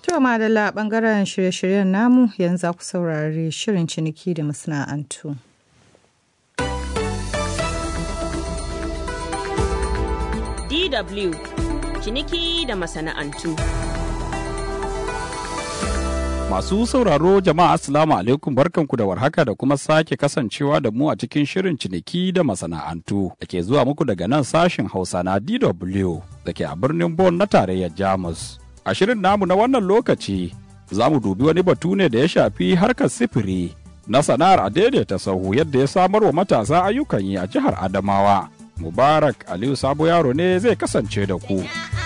To madalla bangaren shirye-shiryen namu yanzu ku saurari shirin ciniki da masana'antu. DW ciniki da masana'antu. Masu sauraro jama'a Assalamu alaikum barkanku da warhaka da kuma sake kasancewa da mu a cikin shirin ciniki da masana'antu da ke zuwa muku daga nan sashin Hausa na DW da ke a birnin Bonn na tarayyar Jamus. A shirin namu na wannan lokaci za mu dubi wani batu ne da ya shafi harkar sifiri na sana'ar a daidaita sahu yadda ya samar wa matasa ayyukan yi a jihar Adamawa. Mubarak Aliyu Sabo Yaro ne zai kasance da ku.